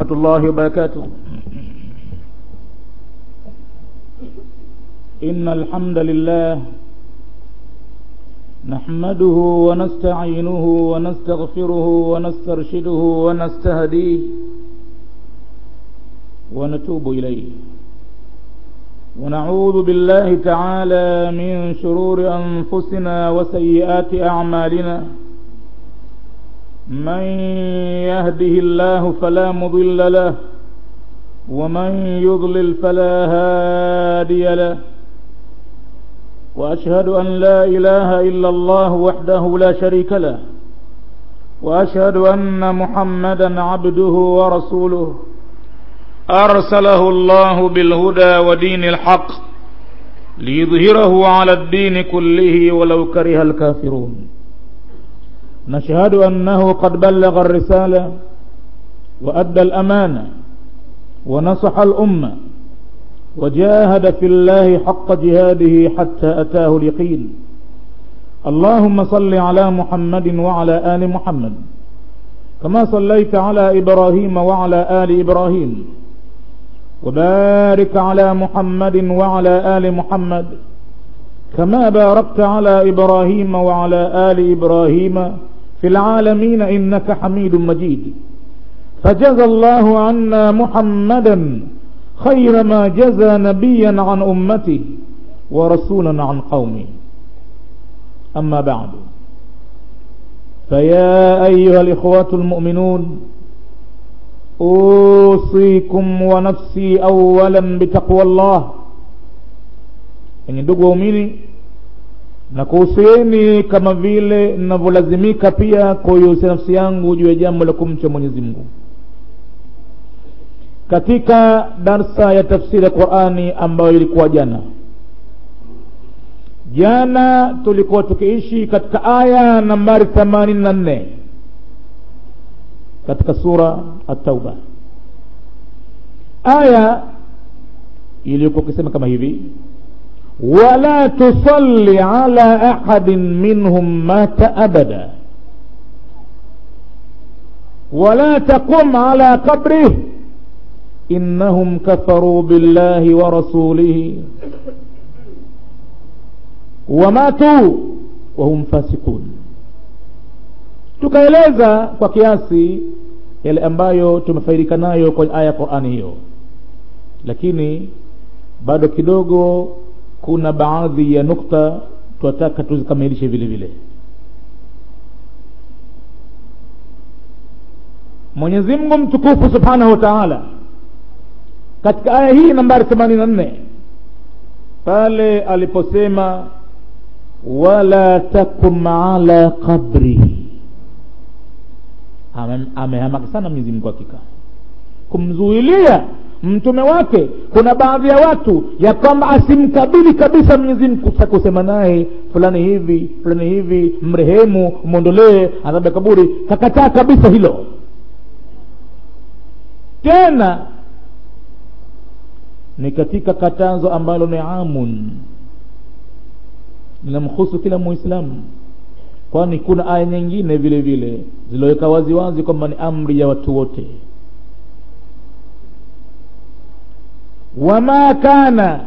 ورحمة الله وبركاته إن الحمد لله نحمده ونستعينه ونستغفره ونسترشده ونستهديه ونتوب إليه ونعوذ بالله تعالى من شرور أنفسنا وسيئات أعمالنا من يهده الله فلا مضل له ومن يضلل فلا هادي له وأشهد أن لا إله إلا الله وحده لا شريك له وأشهد أن محمدا عبده ورسوله أرسله الله بالهدى ودين الحق ليظهره على الدين كله ولو كره الكافرون نشهد أنه قد بلغ الرسالة وأدى الأمانة ونصح الأمة وجاهد في الله حق جهاده حتى أتاه اليقين اللهم صل على محمد وعلى آل محمد كما صليت على إبراهيم وعلى آل إبراهيم وبارك على محمد وعلى آل محمد كما باركت على إبراهيم وعلى آل إبراهيم في العالمين إنك حميد مجيد فجزى الله عنا محمدا خير ما جزى نبيا عن أمته ورسولا عن قومه أما بعد فيا أيها الإخوة المؤمنون أوصيكم ونفسي أولا بتقوى الله yenye ndugu waumini na kuhusieni kama vile ninavyolazimika pia kuihusia nafsi yangu juu ya jambo la kumcha mwenyezi mungu katika darsa ya tafsiri ya qurani ambayo ilikuwa jana jana tulikuwa tukiishi katika aya nambari themanini na nne katika sura atauba aya iliyokuwa ukisema kama hivi wala tusalli ala ahadin minhum mata abada wala taqum ala qabrih innahum kafaruu billahi wa rasulihi wamatu wahum fasikun tukaeleza kwa kiasi yale ambayo tumefaidika nayo kwenye aya ya qurani hiyo lakini bado kidogo kuna baadhi ya nukta tunataka tuzikamilishe vile vile mwenyezi mungu mtukufu subhanahu wa taala katika aya hii nambari themanini na nne pale aliposema wala takum ala qabrihi amehamaki sana mwenyezi mungu hakika kumzuilia mtume wake kuna baadhi ya watu ya kwamba asimkabili kabisa mwenyezi mungu kusema naye fulani hivi fulani hivi mrehemu mwondolee adhabu ya kaburi kakataa kabisa hilo tena ni katika katazo ambalo ni amun linamhusu kila muislamu kwani kuna aya nyingine vile vile ziloweka waziwazi kwamba ni amri ya watu wote wama kana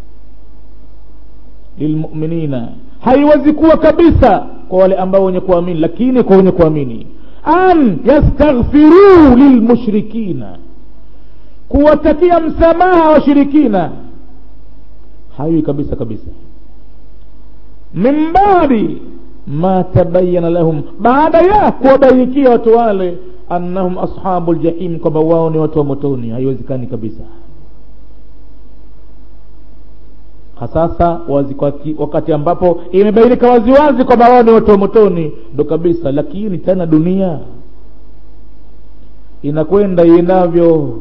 lilmuminina haiwezi kuwa kabisa kwa wale ambao wenye kuamini lakini kwa wenye kuamini an yastaghfiruu lilmushrikina kuwatakia msamaha washirikina haiwi kabisa kabisa min baadi ma tabayana lahum baada ya kuwabainikia watu wale annahum ashabu ljahim kwamba wao ni watu wa motoni haiwezekani kabisa hasasa wakati, wakati ambapo imebainika waziwazi kwamba wao ni watu wa motoni ndo kabisa lakini tena dunia inakwenda iendavyo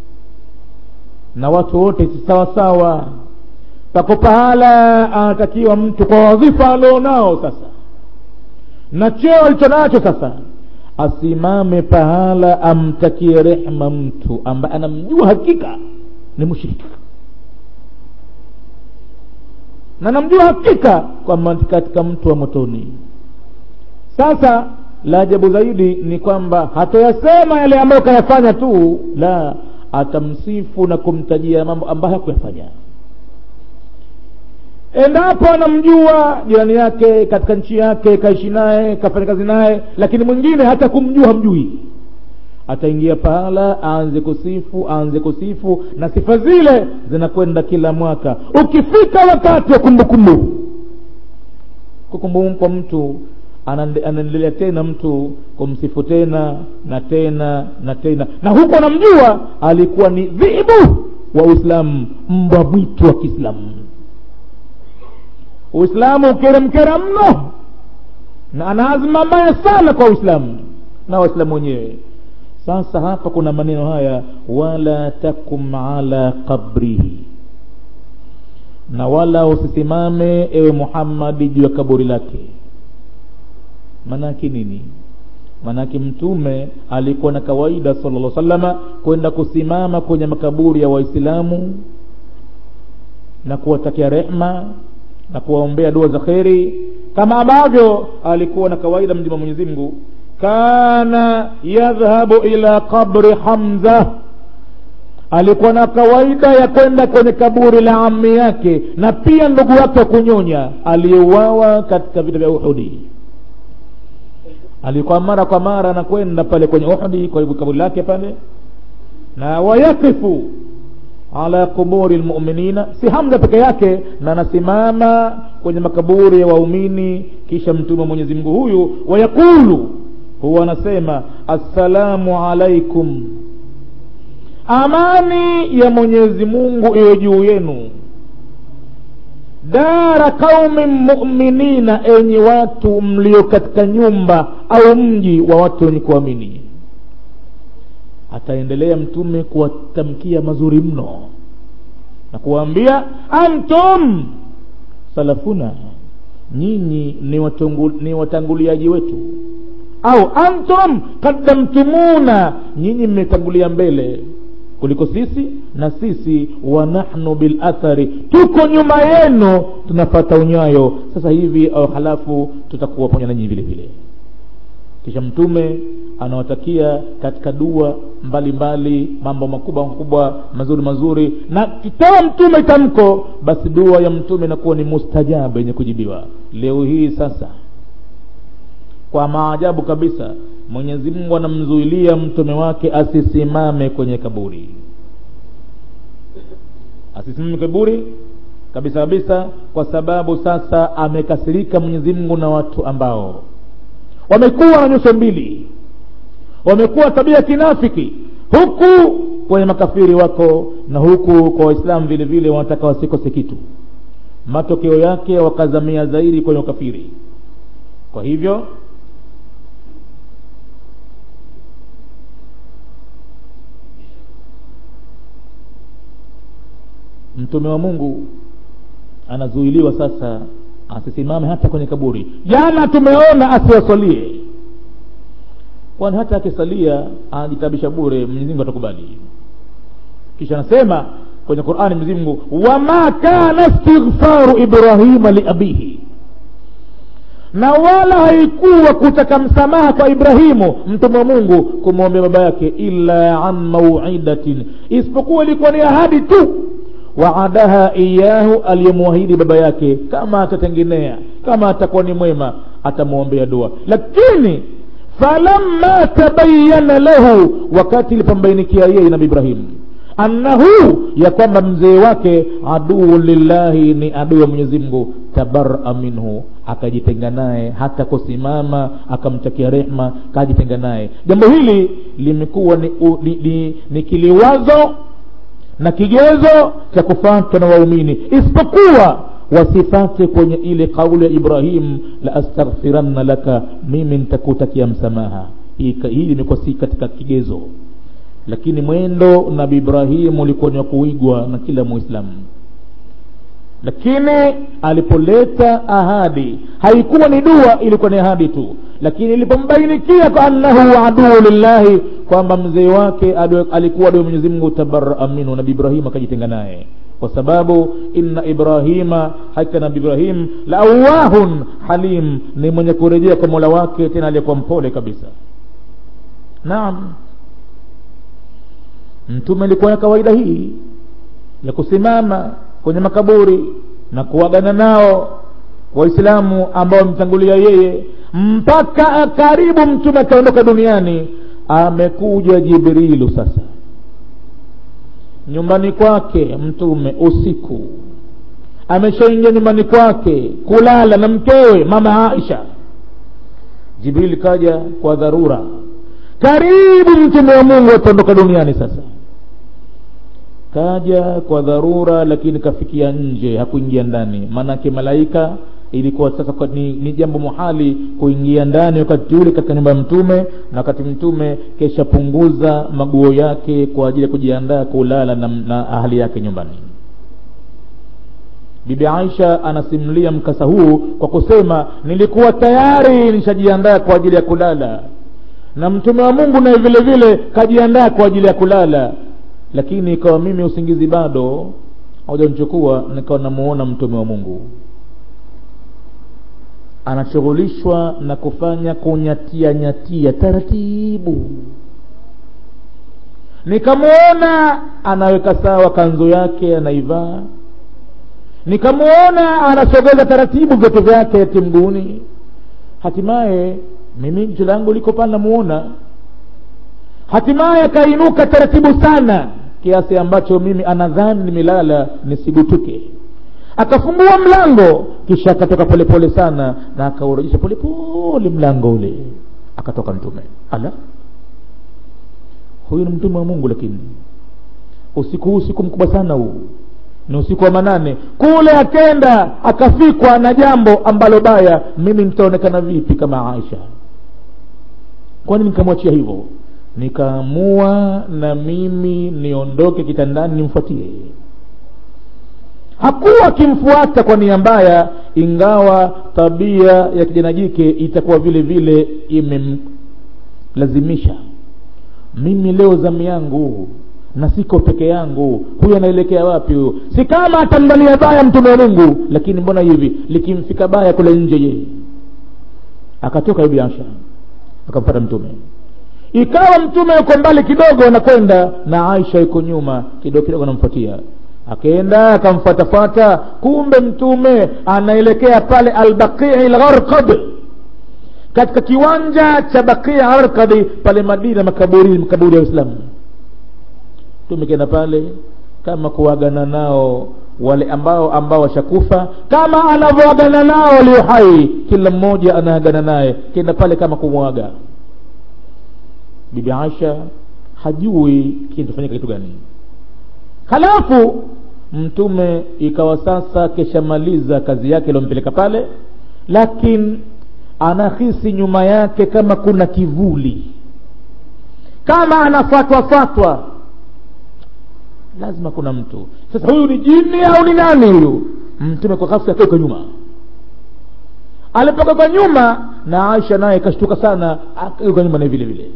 na watu wote si sawasawa pako pahala anatakiwa mtu kwa wadhifa alionao sasa na cheo alicho nacho sasa asimame pahala amtakie rehma mtu ambaye anamjua hakika ni mushirika na namjua hakika kwamba katika mtu wa motoni sasa la ajabu zaidi ni kwamba hatoyasema yale ambayo kayafanya tu la atamsifu na kumtajia mambo ambayo hakuyafanya endapo anamjua jirani yake katika nchi yake kaishi naye kafanya kazi naye lakini mwingine hata kumjua hamjui ataingia pahala aanze kusifu aanze kusifu na sifa zile zinakwenda kila mwaka ukifika wakati wa kumbukumbu kukumbukumbu kwa mtu anaendelea tena mtu kumsifu tena na tena na tena na huko anamjua alikuwa ni dhibu wa uislamu mbwa mwitu wa kiislamu uislamu ukeremkera mno na ana azma mbaya sana kwa uislamu na waislamu wenyewe sasa hapa kuna maneno haya wala takum ala qabrihi na wala usisimame ewe muhammadi juu ya kaburi lake maanaake nini maanake mtume alikuwa na kawaida sala salama kwenda kusimama kwenye makaburi ya waislamu na kuwatakia rehma na kuwaombea dua za kheri kama ambavyo alikuwa na kawaida mjima mwenyezi mungu kana yadhhabu ila qabri hamza alikuwa na kawaida ya kwenda kwenye kaburi la ami yake na pia ndugu wake wa kunyonya aliyeuawa katika vita vya uhudi alikuwa mara kwa mara anakwenda pale kwenye uhudi kwa hivyo kaburi lake pale na wayakifu ala quburi lmuminina si hamza peke yake na anasimama kwenye makaburi ya waumini kisha mtume mwenyezi mungu huyu wayaqulu huwa anasema assalamu alaikum amani ya mwenyezi mungu iwe juu yenu dara qaumin muminina enyi watu mlio katika nyumba au mji wa watu wenye kuamini ataendelea mtume kuwatamkia mazuri mno na kuwaambia antum salafuna nyinyi ni, watungu, ni watanguliaji wetu au antum qaddamtumuna nyinyi mmetangulia mbele kuliko sisi na sisi wa nahnu bilathari tuko nyuma yenu tunafata unyayo sasa hivi au halafu tutakuwa pamoja nanyi vile vile kisha mtume anawatakia katika dua mbalimbali mbali, mambo makubwa makubwa mazuri mazuri na kitoa mtume tamko basi dua ya mtume inakuwa ni mustajabu yenye kujibiwa leo hii sasa kwa maajabu kabisa mwenyezi mungu anamzuilia mtume wake asisimame kwenye kaburi asisimame kaburi kabisa kabisa kwa sababu sasa amekasirika mwenyezi mungu na watu ambao wamekuwa na nyuso mbili wamekuwa tabia kinafiki huku kwenye makafiri wako na huku kwa waislamu vile vile wanataka wasikose kitu matokeo yake wakazamia zaidi kwenye ukafiri kwa hivyo mtume wa mungu anazuiliwa sasa asisimame hata kwenye kaburi jana tumeona asiwasalie kwani hata akisalia anajitabisha bure mwenyezimungu atakubali kisha anasema kwenye qurani mwenyezimungu wama kana istighfaru ibrahima liabihi na wala haikuwa kutaka msamaha kwa ibrahimu mtume wa mungu kumwombea baba yake illa an mauidatin isipokuwa ilikuwa ni ahadi tu waadaha iyahu aliyemwahidi baba yake kama atatengenea kama atakuwa ni mwema atamwombea dua lakini falamma tabayana lahu wakati ilipombainikia yeye nabi ibrahimu annahu ya kwamba mzee wake aduu lillahi ni adui wa mwenyezi mungu tabaraa minhu akajitenga naye hata kusimama akamtakia rehma kajitenga naye jambo hili limekuwa ni, ni, ni, ni kiliwazo na kigezo cha kufatwa na waumini isipokuwa wasifate kwenye ile kauli ya ibrahim la astaghfiranna laka mimi nitakutakia msamaha hii limekuwa si katika kigezo lakini mwendo nabi ibrahimu ulikuwa ni wa kuigwa na kila muislamu lakini alipoleta ahadi haikuwa ni dua ilikuwa ni ahadi tu lakini ilipombainikia kwa annahu aduu lillahi kwamba mzee wake adu, alikuwa adui mwenyezi mungu tabaraa minhu nabi ibrahim akajitenga naye kwa sababu inna ibrahima hakika nabi ibrahim la awahun halim ni mwenye kurejea kwa mola wake tena aliyekuwa mpole kabisa naam mtume alikuwa na kawaida hii ya kusimama kwenye makaburi na kuagana nao waislamu ambao wamtangulia yeye mpaka karibu mtume akaondoka duniani amekuja jibrilu sasa nyumbani kwake mtume usiku ameshaingia nyumbani kwake kulala na mkewe mama aisha jibril kaja kwa dharura karibu mtume wa mungu ataondoka duniani sasa kaja kwa dharura lakini kafikia nje hakuingia ndani maanake malaika ilikuwa sasa kwa, ni, ni jambo muhali kuingia ndani wakati ule katika nyumba ya mtume na wakati mtume keshapunguza maguo yake kwa ajili ya kujiandaa kulala na, na ahali yake nyumbani bibi aisha anasimulia mkasa huu kwa kusema nilikuwa tayari nishajiandaa kwa ajili ya kulala na mtume wa mungu naye vile vile kajiandaa kwa ajili ya kulala lakini ikawa mimi usingizi bado haujanichukua nikawa namuona mtume wa mungu anashughulishwa na kufanya kunyatia nyatia taratibu nikamwona anaweka sawa kanzu yake anaivaa nikamwona anasogeza taratibu vitu vyake timguni hatimaye mimi jicho langu liko pale namuona hatimaye akainuka taratibu sana kiasi ambacho mimi anadhani nimelala nisigutuke akafungua mlango kisha akatoka polepole sana na akaurejesha polepole mlango ule akatoka mtume ala huyu ni mtume wa mungu lakini usiku huu usiku mkubwa sana huu ni usiku wa manane kule akenda akafikwa na jambo ambalo baya mimi nitaonekana vipi kama aisha kwani nikamwachia hivyo nikaamua na mimi niondoke kitandani nimfuatie hakuwa akimfuata kwa nia mbaya ingawa tabia ya kijana jike itakuwa vile vile imemlazimisha mimi leo zamu yangu na siko peke yangu huyu anaelekea wapi huyu si kama atamdalia baya mtume wa mungu lakini mbona hivi likimfika baya kule nje je akatoka bibi asha akamfata mtume ikawa mtume yuko mbali kidogo anakwenda na aisha yuko nyuma kidogo kidogo anamfuatia akaenda akamfuatafuata kumbe mtume anaelekea pale albaqii lgharqad katika kiwanja cha baqii gharqadi pale madina makaburi makaburi ya uislamu mtume kenda pale kama kuagana nao wale ambao ambao washakufa kama anavyoagana nao walio hai kila mmoja anaagana naye kenda pale kama kumwaga bibi aisha hajui kinachofanyika kitu gani halafu mtume ikawa sasa keshamaliza kazi yake iliompeleka pale lakini anahisi nyuma yake kama kuna kivuli kama anafatwafatwa lazima kuna mtu sasa huyu ni jini au ni nani huyu mtume kwa ghafla akaweka nyuma alipoka kwa nyuma na aisha naye kashtuka sana akaweka nyuma naye vile vile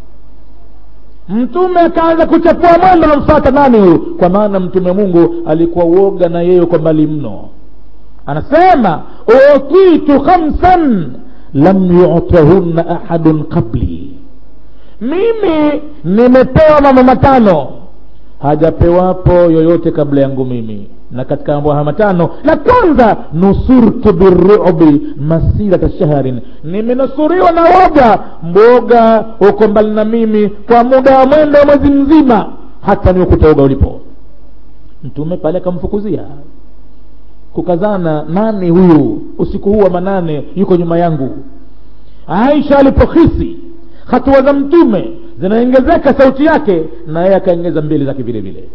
mtume akaanza kuchapua mwendo namfata nani huyu kwa maana mtume mungu alikuwa uoga na yeye kwa mbali mno anasema utitu khamsan lam yutahunna ahadun qabli mimi nimepewa mambo matano hajapewapo yoyote kabla yangu mimi na katika mambo haya matano la kwanza nusurtu birubi masirata shahrin nimenusuriwa na woga mboga uko mbali na mimi kwa muda wa mwendo wa mwezi mzima hata niukuta woga ulipo mtume pale akamfukuzia kukazana nani huyu usiku huu wa manane yuko nyuma yangu aisha alipohisi hatua za mtume zinaongezeka sauti yake na yeye akaongeza mbili zake vile vile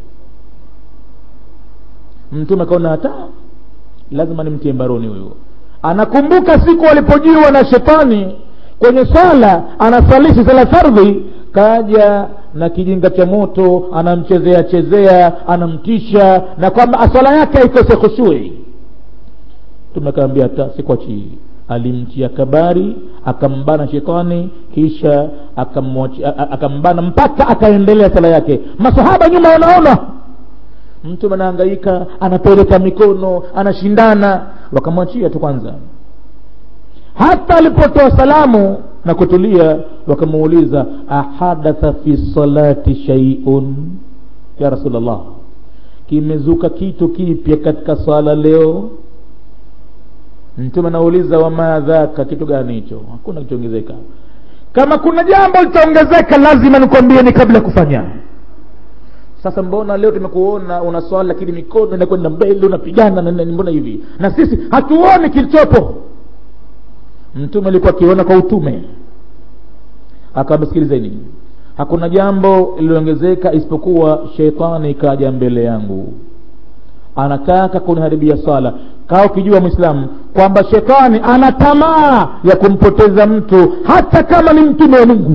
mtume akaona hata lazima nimtie mbaroni huyu anakumbuka siku alipojiwa na shetani kwenye swala anasalishi sala fardhi kaja na kijinga cha moto anamchezea chezea anamtisha na kwamba swala yake aikose khushui tumekaambia hata sikwachii alimtia kabari akambana shetani kisha akambana mpaka akaendelea sala yake masahaba nyuma wanaona mtume anahangaika anapeleka mikono anashindana wakamwachia tu kwanza hata alipotoa salamu na kutulia wakamuuliza ahadatha fi salati shaiun ya rasulllah kimezuka kitu kipya katika swala leo mtume anauliza wama dhaka kitu gani hicho hakuna kilichoongezeka kama kuna jambo litaongezeka lazima nikwambie ni kabla ya kufanya sasa mbona leo tumekuona una swala lakini mikono inakwenda mbele unapigana na mbona hivi na sisi hatuoni kilichopo mtume alikuwa akiona kwa utume akawasikilizeni hakuna jambo lililoongezeka isipokuwa sheitani kaja mbele yangu anataka kuniharibia swala kaa ukijua mwislamu kwamba shetani ana tamaa ya kumpoteza mtu hata kama ni mtume wa mungu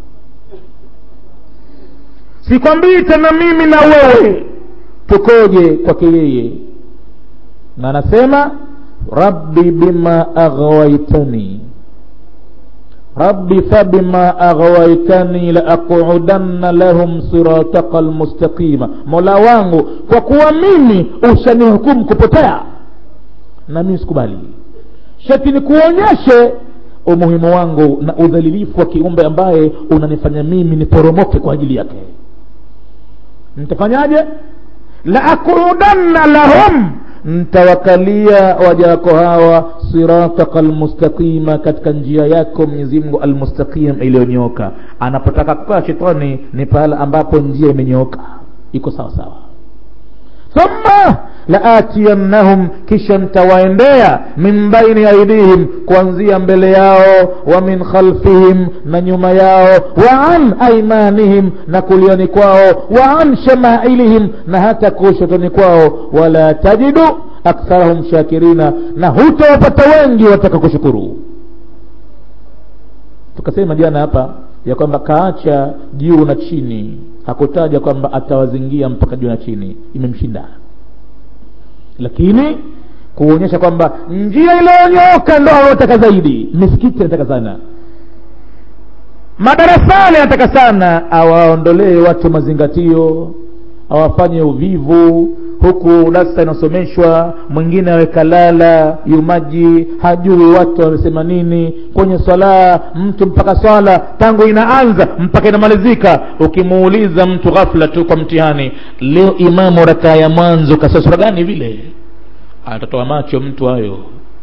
sikwambii tena mimi na wewe tukoje kwake yeye na anasema rabbi bima aghwaitani rabbi fabima aghwaitani laaqudanna lahum sirataka almustaqima mola wangu kwa kuwa mimi ushanihukumu kupotea na mimi sikubali sheti nikuonyeshe umuhimu wangu na udhalilifu wa kiumbe ambaye unanifanya mimi niporomoke kwa ajili yake nitafanyaje laaqudanna lahum ntawakalia waja wako hawa sirataka almustaqima katika njia yako mwenyezimngu almustaqim iliyonyooka anapotaka kukaa shetani ni pahala ambapo njia imenyooka iko sawa sawa thumma laatiyannahum kisha ntawaendea min baini aidihim kuanzia mbele yao wa min khalfihim na nyuma yao wa an aimanihim na kuliani kwao wa an shamailihim na hata kushotoni kwao wala tajidu aktharahum shakirina na hutawapata wengi wataka kushukuru tukasema jana hapa ya kwamba kaacha juu na chini hakutaja kwamba atawazingia mpaka juu na chini imemshinda lakini kuonyesha kwamba njia iliyonyooka ndo anaotaka zaidi misikiti anataka sana madarasani anataka sana awaondolee watu mazingatio awafanye uvivu huku darsa inasomeshwa mwingine awekalala yumaji hajui watu wamesema nini kwenye swala mtu mpaka swala tangu inaanza mpaka inamalizika ukimuuliza mtu ghafla tu kwa mtihani leo imamu rakaa ya mwanzo kasa sura gani vile atatoa macho mtu hayo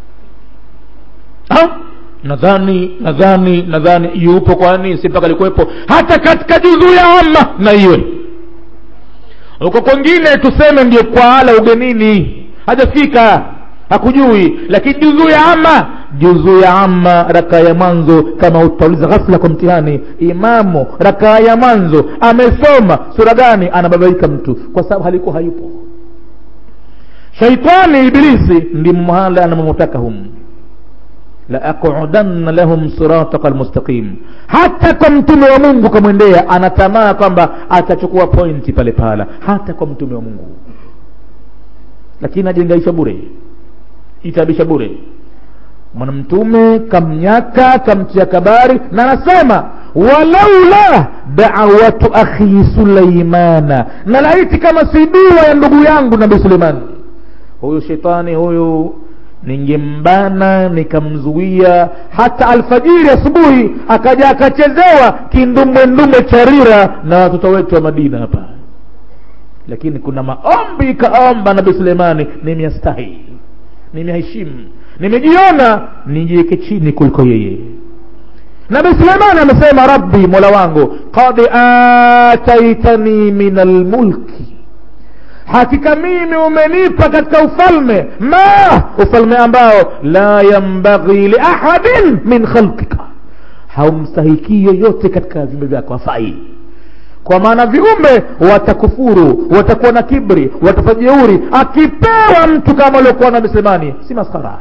ha? nadhani nadhani nadhani yupo kwani si mpaka alikuwepo hata katika juzuu ya ama na iwe huko kwengine tuseme ndiye kwa ala ugenini hajafika hakujui lakini juzuu ya ama juzuu ya ama rakaa ya mwanzo kama utauliza ghafla kwa mtihani imamu rakaa ya mwanzo amesoma sura gani anababaika mtu kwa sababu halikuwa hayupo shaitani ibilisi ndi mahala anamomotaka humu laaqudanna lahum sirataka almustaqim hata kwa mtume wa mungu kamwendea anatamaa kwamba atachukua pointi pale pahala hata kwa mtume wa mungu lakini ajengaisha bure itabisha bure mwanamtume kamnyaka kamtia kabari na anasema walaula dawatu akhi suleimana na laiti kama si dua ya ndugu yangu nabii suleimani huyu shetani huyu ningembana nikamzuia hata alfajiri asubuhi akaja akachezewa kindumbwendumbwe charira na watoto wetu wa madina hapa lakini kuna maombi kaomba nabii suleimani nimeastahi nimeheshimu nimejiona nijiweke chini kuliko yeye nabii suleimani amesema rabbi mola wangu qad ataitani min almulki hakika mimi umenipa katika ufalme ma ufalme ambao la yambaghi liahadin min khalqika haumstahikii yoyote katika viumbe vyako hafai kwa maana viumbe watakufuru watakuwa na kibri watafajeuri akipewa mtu kama aliokuwa na misemani si maskara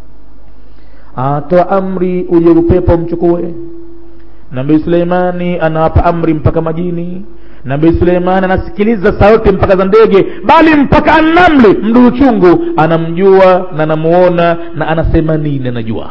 atoa amri uje upepo mchukue nabii suleimani anawapa amri mpaka majini nabii suleiman anasikiliza sauti mpaka za ndege bali mpaka anamli mduu chungu anamjua na anamuona na anasema nini anajua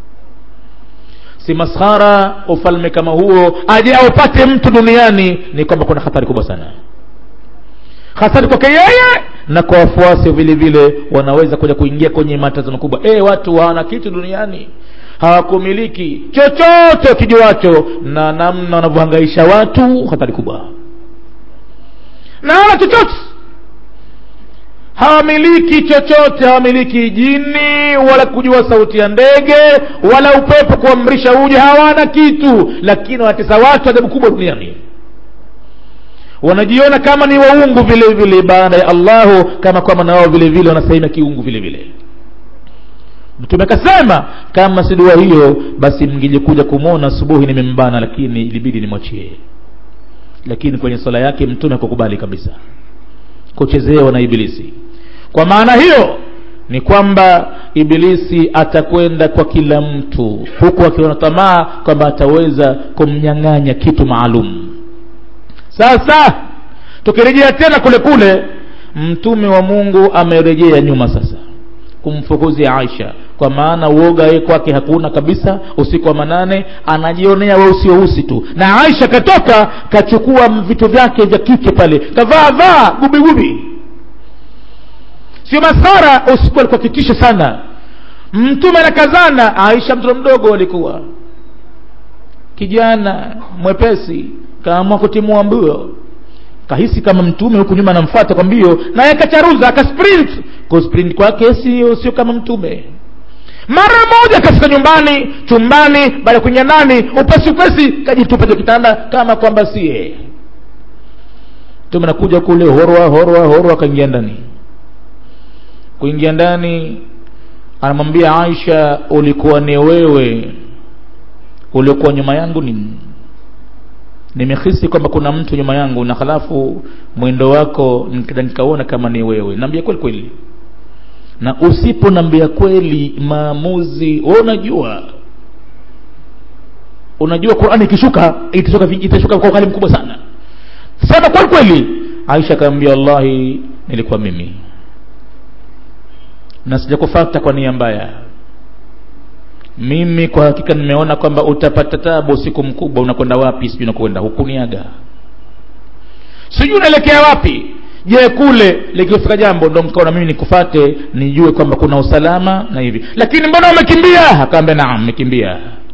si maskhara ufalme kama huo aje aupate mtu duniani ni kwamba kuna hatari kubwa sana hasadi kwake yeye na kwa wafuasi vile vile wanaweza kuja kuingia kwenye matazamo makubwa e, watu hawana kitu duniani hawakumiliki chochote kijuacho na namna wanavyohangaisha watu hatari kubwa na hawana chochote hawamiliki chochote hawamiliki jini wala kujua sauti ya ndege wala upepo kuamrisha uje hawana kitu lakini wanatesa watu ajabu kubwa duniani wanajiona kama ni waungu vile vile baada ya allahu kama kwamba na wao vile vile wanasema kiungu vile vile mtume akasema kama si dua hiyo basi mngilikuja kumwona asubuhi nimembana lakini ilibidi nimwachie lakini kwenye swala yake mtume hakukubali kabisa kuchezewa na ibilisi kwa maana hiyo ni kwamba ibilisi atakwenda kwa kila mtu huku akiona tamaa kwamba ataweza kumnyang'anya kitu maalum sasa tukirejea tena kule kule mtume wa mungu amerejea nyuma sasa kumfukuzia aisha kwa maana uoga yeye kwake hakuna kabisa usiku wa manane anajionea weusi weusi tu na aisha katoka kachukua vitu vyake vya kike pale kavaa vaa gubigubi sio masara usiku alikuwa kitisho sana mtume anakazana aisha mtoto mdogo alikuwa kijana mwepesi kaamua kutimua mbio kahisi kama mtume huku nyuma anamfuata kwa mbio naye akacharuza akasprint kusprint kwake sio sio kama mtume mara moja akafika nyumbani chumbani baada ya kuingia ndani upesi upesi kajitupa juu kitanda kama kwamba sie mtume nakuja kule horwa horwa horwa akaingia ndani kuingia ndani anamwambia aisha ulikuwa ni wewe uliokuwa nyuma yangu ni nimehisi kwamba kuna mtu nyuma yangu na halafu mwendo wako nikaona kama ni wewe naambia kweli kweli na usiponambia kweli maamuzi we unajua unajua qurani ikishuka itashuka itashuka kwa ukali mkubwa sana sema kweli kweli aisha akaambia wallahi nilikuwa mimi na sijakufata kwa nia mbaya mimi kwa hakika nimeona kwamba utapata tabu usiku mkubwa unakwenda wapi sijui unakwenda hukuniaga sijui unaelekea wapi je kule likifika jambo ndo mkaona mimi nikufate nijue kwamba kuna usalama na hivi lakini mbona umekimbia akaambia naam nimekimbia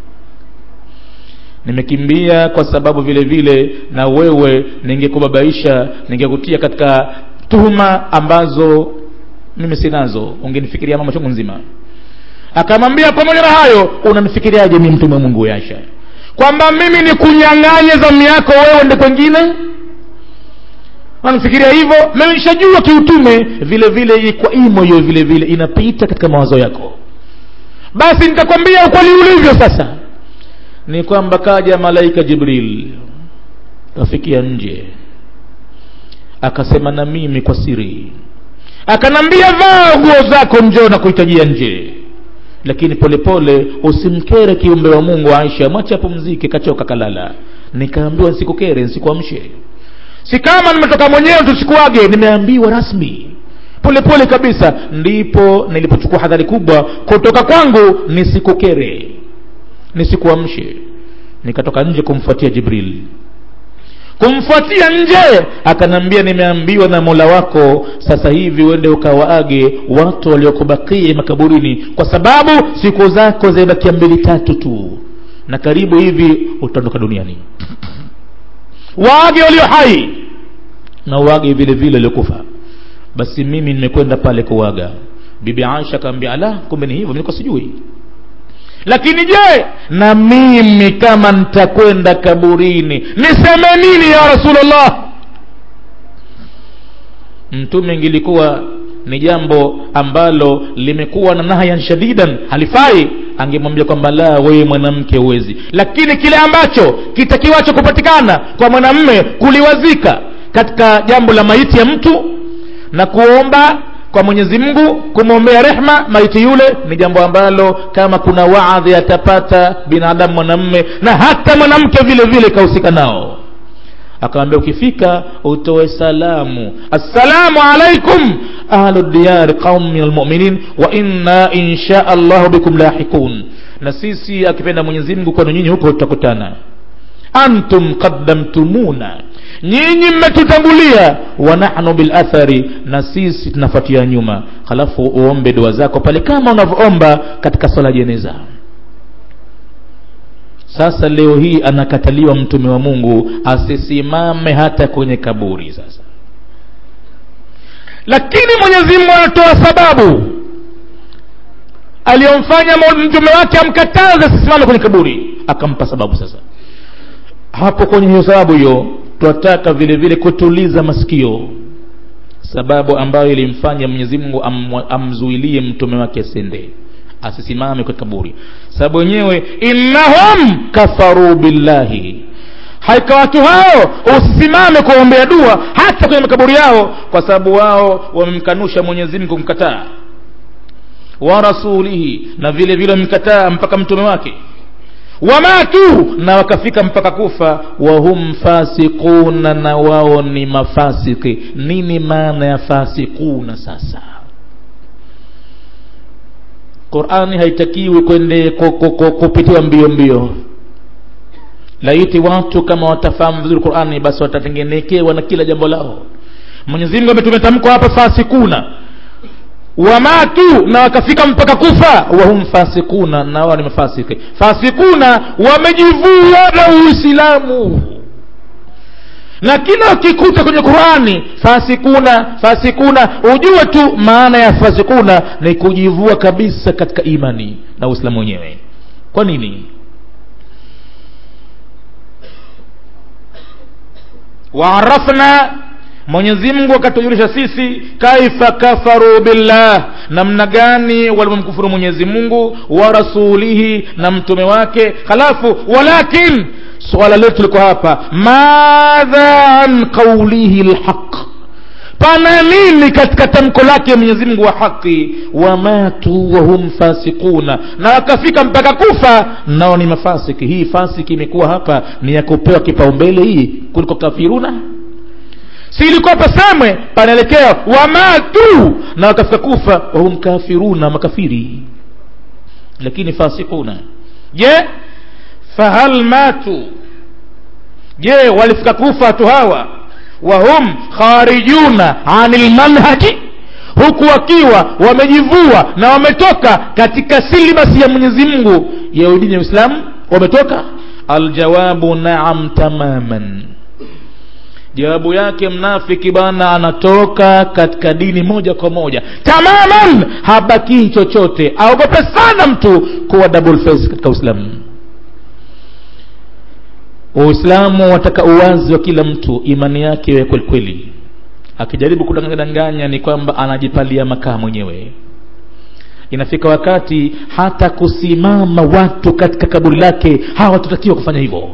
nimekimbia kwa sababu vile vile na wewe ningekubabaisha ningekutia katika tuhuma ambazo mimi sinazo ungenifikiria mama chungu nzima akamwambia pamoja na hayo unanifikiriaje mi mtume wa mungu yasha kwamba mimi ni kunyang'anye zamu yako wewe ndi kwengine wanafikiria hivyo mimi nishajua kiutume vile vile kwa imo hiyo vile vile inapita katika mawazo yako basi nitakwambia ukweli ulivyo sasa ni kwamba kaja malaika jibril kafikia nje akasema na mimi kwa siri akanambia vaa nguo zako njoo na kuhitajia nje lakini polepole pole, usimkere kiumbe wa mungu aisha mwache apumzike kachoka kalala nikaambiwa nsikukere nsikuamshe si kama nimetoka mwenyewe tusikuage nimeambiwa rasmi polepole pole kabisa ndipo nilipochukua hadhari kubwa kutoka kwangu nisikukere nisikuamshe nikatoka nje kumfuatia jibril kumfuatia nje akanambia nimeambiwa na mola wako sasa hivi uende ukawaage watu waliokubakia makaburini kwa sababu siku zako zimebakia mbili tatu tu na karibu hivi utaondoka duniani waage walio hai na uage vile vile waliokufa basi mimi nimekwenda pale kuwaga bibi aisha akaambia ala kumbe ni hivyo nilikuwa sijui lakini je na mimi kama nitakwenda kaburini niseme nini ya rasulllah mtume ingilikuwa ni jambo ambalo limekuwa na nahyan shadidan halifai angemwambia kwamba la wewe mwanamke huwezi lakini kile ambacho kitakiwacho kupatikana kwa mwanamme kuliwazika katika jambo la maiti ya mtu na kuomba kwa mwenyezi mungu kumwombea rehma maiti yule ni jambo ambalo kama kuna waadhi atapata binadamu mwanamme na hata mwanamke vile vile kahusika nao akamwambia ukifika utoe salamu assalamu alaikum ahlu diyari qaum min almuminin wa inna insha allahu bikum lahikun na sisi akipenda mwenyezi mungu kwenu nyinyi huko tutakutana antum qaddamtumuna nyinyi mmetutangulia wa nahnu bilathari na sisi tunafuatia nyuma halafu uombe dua zako pale kama unavyoomba katika swala jeneza sasa leo hii anakataliwa mtume wa mungu asisimame hata kwenye kaburi sasa lakini mwenyezi mungu anatoa sababu aliyomfanya mtume wake amkataze asisimame kwenye kaburi akampa sababu sasa hapo kwenye hiyo sababu hiyo twataka vile vile kutuliza masikio sababu ambayo ilimfanya mwenyezi mungu am, amzuilie mtume wake asende asisimame kwenye kaburi sababu wenyewe innahum kafaru billahi haika watu hao usisimame kuombea dua hata kwenye makaburi yao kwa sababu wao wamemkanusha mwenyezi mungu kumkataa wa rasulihi na vile vile wamemkataa mpaka mtume wake wamatu na wakafika mpaka kufa wahum fasikuna na wao ni mafasiki nini maana ya fasikuna sasa qurani haitakiwi kwende kupitiwa mbio mbio laiti watu kama watafahamu vizuri qurani basi watatengenekewa na kila jambo lao mwenyezi mungu ametumetamkwa hapa fasikuna wamatu na wakafika mpaka kufa wahum fasikuna na wao ni mafasiki fasikuna wamejivua na uislamu na kila ukikuta kwenye qurani fasikuna fasikuna ujue tu maana ya fasikuna ni kujivua kabisa katika imani na uislamu wenyewe kwa nini waarafna mwenyezi mungu akatujulisha sisi kaifa kafaru billah namna gani walivyomkufuru mwenyezi mungu wa rasulihi na mtume wake halafu walakin swala letu liko hapa madha an qaulihi lhaq pana nini katika tamko lake mwenyezi mungu wa haki wamatu wahum fasikuna na wakafika mpaka kufa nao ni mafasiki hii fasiki imekuwa hapa ni ya kupewa kipaumbele hii kuliko kafiruna si ilikuwa pasemwe panaelekea wamatu na wakafika kufa wahum kafiruna makafiri lakini fasikuna je fahal matu je walifika kufa watu hawa wahum kharijuna ani lmanhaji huku wakiwa wamejivua na wametoka katika silibasi ya mwenyezi mungu ya dini ya uislamu wametoka aljawabu naam tamaman jawabu yake mnafiki bana anatoka katika dini moja kwa moja tamaman habakii chochote aogope sana mtu kuwa double face katika uislamu uislamu wataka uwazi wa kila mtu imani yake iwe kwelikweli akijaribu kudanganya ni kwamba anajipalia makaa mwenyewe inafika wakati hata kusimama watu katika kaburi lake hawatutakiwa kufanya hivyo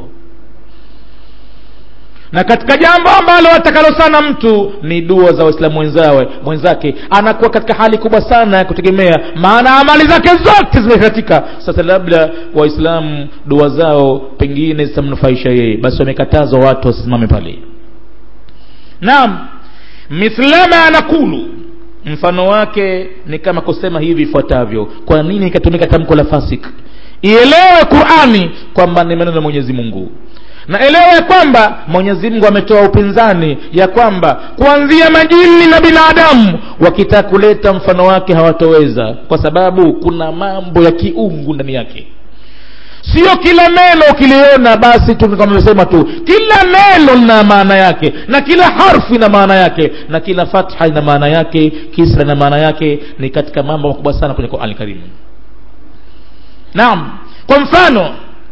na katika jambo ambalo watakalo sana mtu ni dua za waislamu wenzawe mwenzake anakuwa katika hali kubwa sana ya kutegemea maana amali zake zote zimekatika sasa labda waislamu dua zao pengine zitamnufaisha yeye basi wamekatazwa watu wasisimame pale naam mithlama anakulu mfano wake ni kama kusema hivi ifuatavyo kwa nini ikatumika tamko la fasik ielewe qurani kwamba ni maneno ya mwenyezi mungu na elewa ya kwamba mwenyezi mungu ametoa upinzani ya kwamba kuanzia majini na binadamu wakitaka kuleta mfano wake hawatoweza kwa sababu kuna mambo ya kiungu ndani yake sio kila neno ukiliona basi tunavyosema tu kila neno lina maana yake na kila harfu ina maana yake na kila fatha ina maana yake kisra ina maana yake ni katika mambo makubwa sana kwenye qurani karimu naam kwa mfano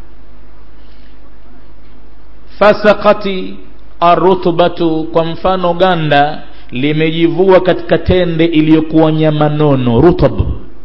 fasakati arutbatu kwa mfano ganda limejivua katika tende iliyokuwa nyama nono rutab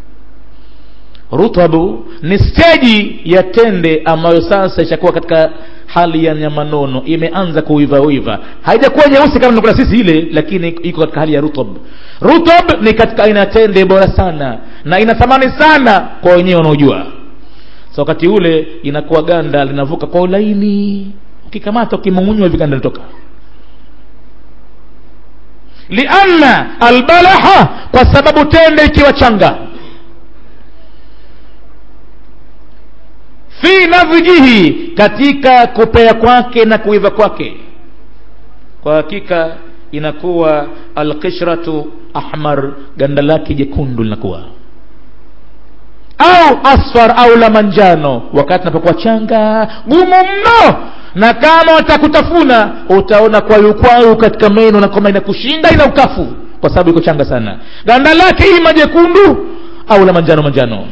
rutabu ni steji ya tende ambayo sasa ishakuwa katika hali ya nyama nono imeanza kuiva uiva haijakuwa nyeusi kama nakula sisi ile lakini iko katika hali ya rutab rutab ni katika aina ya tende bora sana na ina thamani sana kwa wenyewe wanaojua so wakati ule inakuwa ganda linavuka kwa ulaini ukikamata ukimumunywa hivi ganda linatoka lianna albalaha kwa sababu tende ikiwa changa fi nadhijihi katika kupea kwake na kuiva kwake kwa hakika inakuwa alqishratu ahmar ganda lake jekundu linakuwa au asfar au la manjano wakati napokuwa changa gumu mno na kama watakutafuna utaona kwayukwayu katika meno na kama inakushinda ina ukafu kwa sababu iko changa sana ganda lake ima jekundu au la manjano manjano